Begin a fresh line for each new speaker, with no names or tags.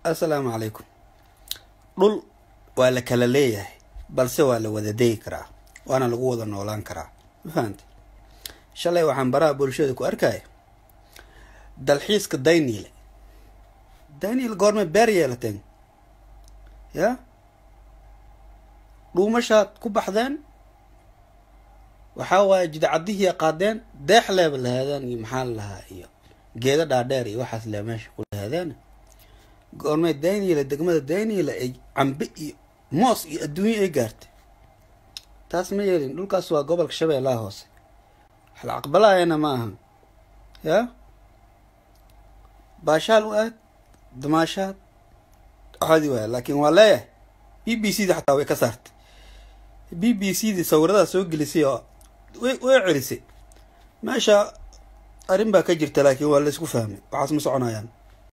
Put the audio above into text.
assalaamu calaykum dhul waa la kala leeyahay balse waa la wada degi karaa waana lagu wada noolaan karaa ma fahamte shalay waxaan baraha bulshada ku arkaya dalxiiska dayniile dayniile goormay beer yeelateen ya dhuumashaad ku baxdeen waxaa waaye jidcadihii qaadeen deex leeba lahaadeen iyo maxaa la lahaa iyo geeda dhaadheer iyo waxaas le meesha ku lahaadeen goormay dayniile degmada dayniile ay cambe iyo moos iyo adduunyo ay gaartay taas ma yeelin dhulkaas waa gobolka shabeellaha hoose wax la aqbalaayana ma ahan ya baashaal u aad damaashaad caadi waaya laakiin waa leeyahay b b c da xataa way ka saartay b b c di sawiradaa soo gelisay oo way way celisay meesha arrin baa ka jirta laakiin waa la isku fahmay waxaas ma soconayaan